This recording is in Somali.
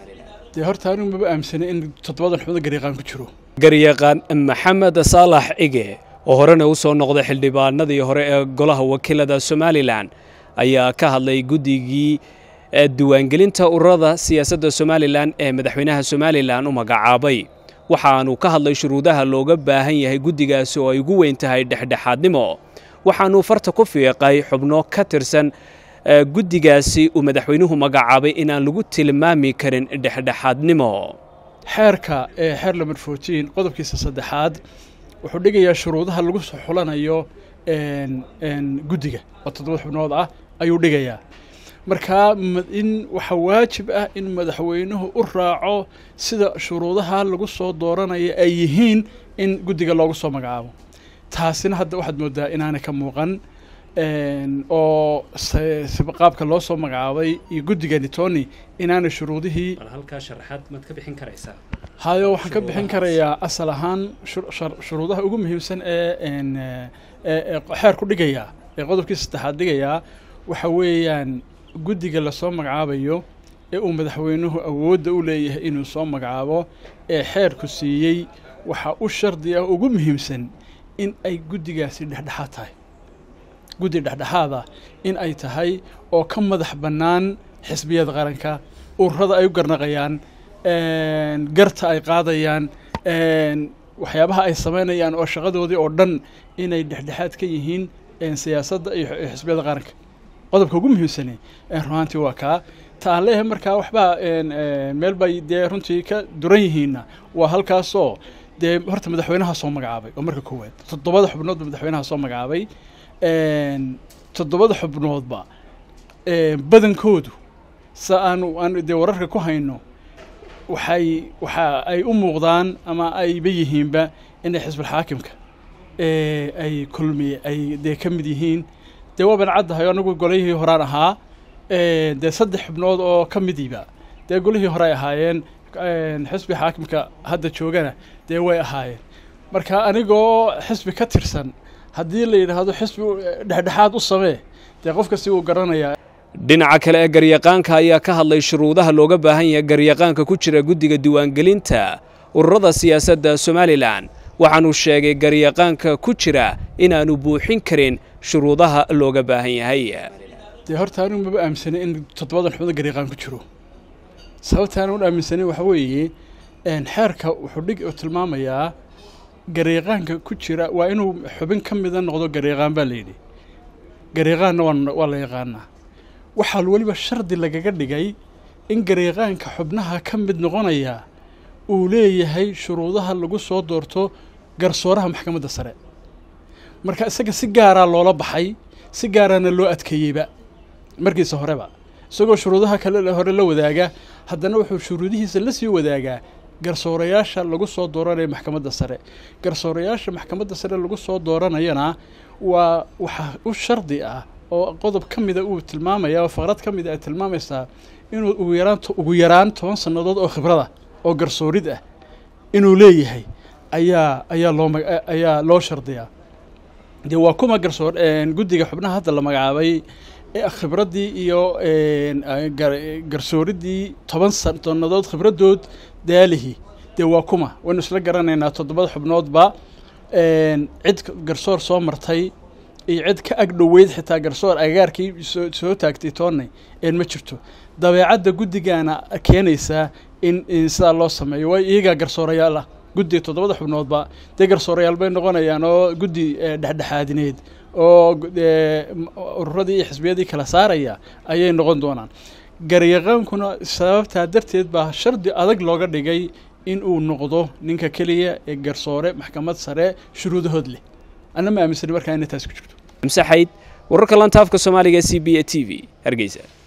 dee horta anigu maba aaminsanay in toddobadan xubnood garyaqaan ku jiro garyaqaan maxamed saalax cige oo horena u soo noqday xildhibaanadii hore ee golaha wakiilada somalilan ayaa ka hadlay guddigii diiwaangelinta ururada siyaasadda somalilan ee madaxweynaha somalilan u magacaabay waxaanu ka hadlay shuruudaha looga baahan yahay guddigaasi oo ay ugu weyn tahay dhexdhexaadnimo waxaanuu farta ku fiiqay xubno ka tirsan guddigaasi uu madaxweynuhu magacaabay inaan lagu tilmaami karin dhexdhexaadnimo xeerka ee xeer lamar fourtiin qodobkiisa saddexaad wuxuu dhigayaa shuruudaha lagu soo xulanayo guddiga oo toddoba xubnood ah ayuu dhigayaa markaa in waxaa waajib ah in madaxweynuhu u raaco sida shuruudaha lagu soo dooranaya ay yihiin in guddiga loogu soo magacaabo taasina hadda waxaad moodaa inaanay ka muuqan oo qaabka loo soo magacaabay iyo guddigani tony inaanay shuruudihii halkaa sharaxaad maad ka bixin karaysaa hayo waxaan ka bixin karayaa asal ahaan shuruudaha ugu muhiimsan ee xeerku dhigayaa ee qodobkii saddexaad dhigayaa waxa weeyaan guddiga lasoo magacaabayo ee uu madaxweynuhu awoodda u leeyahay inuu soo magacaabo ee xeerku siiyey waxaa u shardi ah ugu muhiimsan in ay guddigaasi dhexdhexaad tahay guddi dhexdhexaada in ay tahay oo ka madax bannaan xisbiyada qaranka ururada ay u garnaqayaan garta ay qaadayaan waxyaabaha ay samaynayaan oo shaqadoodii oo dhan inay dhexdhexaad ka yihiin siyaasadda iyo xisbiyada qaranka qodobka ugu muhiimsani runaantii waa kaa ta aan leeyahay markaa waxbaa meel bay dee runtii ka duran yihiinna waa halkaasoo dee horta madaxweynaha soo magacaabay oo marka koowaad toddobada xubnoodba madaxweynaha soo magacaabay toddobada xubnoodba badankoodu sa aanu aanu dee wararka ku hayno waxay waxa ay u muuqdaan ama ayba yihiinba inay xisbulxaakimka ay kulmiye ay dee ka mid yihiin dee waaban caddahay anagu golihii horaan ahaa dee saddex xubnood oo ka midiiba dee golihii hore ay ahaayeen xisbi xaakimka hadda joogana dee way ahaayeen marka anigoo xisbi ka tirsan haddii la yidhaahdo xisbi dhexdhexaad u samee dee qof kasti wuu garanayaa dhinaca kale ee garyaqaanka ayaa ka hadlay shuruudaha looga baahan yahay garyaqaanka ku jira guddiga diiwaangelinta ururada siyaasadda somalilan waxaanuu sheegay garyaqaanka ku jira inaanu buuxin karin shuruudaha looga baahan yahay dee horta anigu maba aaminsanay in toddobadan xubnood garyaqaan ku jiro sababta aan u aaminsanay waxa weeye xeerka wuxuu dhig oo tilmaamayaa garyaqaanka ku jira waa inuu xubin ka mida noqdo garyaqaan baa layidhi garyaqaanna waa la yaqaanaa waxaa weliba shardi lagaga dhigay in garyaqaanka xubnaha ka mid noqonaya uu leeyahay shuruudaha lagu soo doorto garsooraha maxkamadda sare marka isaga si gaaraa loola baxay si gaaraana loo adkeeyeyba markiisa horeba isagoo shuruudaha kale hore la wadaaga haddana wuxuu shuruudihiisa la sii wadaagaa garsoorayaasha lagu soo dooranaya maxkamadda sare garsoorayaasha maxkamadda sare lagu soo dooranayana waa waxaa u shardi ah oo qodob ka mida uu tilmaamaya oo faqrad ka mida ay tilmaamaysaa inuu ugu yaraan ugu yaraan toban sannadood oo khibrada oo garsoorid ah inuu leeyahay ayaa ayaa loo ayaa loo shardiyaa dee waa kuma garsoor guddiga xubnaha hadda la magacaabay khibraddii iyo garsooridii toban sannadood khibraddood daalihi dee waa kuma waynu isla garanaynaa toddobada xubnoodba cid garsoor soo martay iyo cid ka ag dhoweyd xitaa garsoor agagaarkii soo taagtay toonnay een ma jirto dabeecadda guddigaana keenaysaa in sidaa loo sameeyo way iyagaa garsoorayaal ah guddiga toddobada xubnoodba dee garsoorayaal bay noqonayaan oo guddi dhexdhexaadineed oo ururadii iyo xisbiyadii kala saaraya ayay noqon doonaan garyaqaankuna sababtaa darteed baa shardi adag looga dhigay in uu noqdo ninka keliya ee garsoore maxkamad sare shuruudahood leh anna ma aaminsani markaa inay taasi ku jirto msaxayd wararka lantaafka soomaaliga c b a t v hargeysa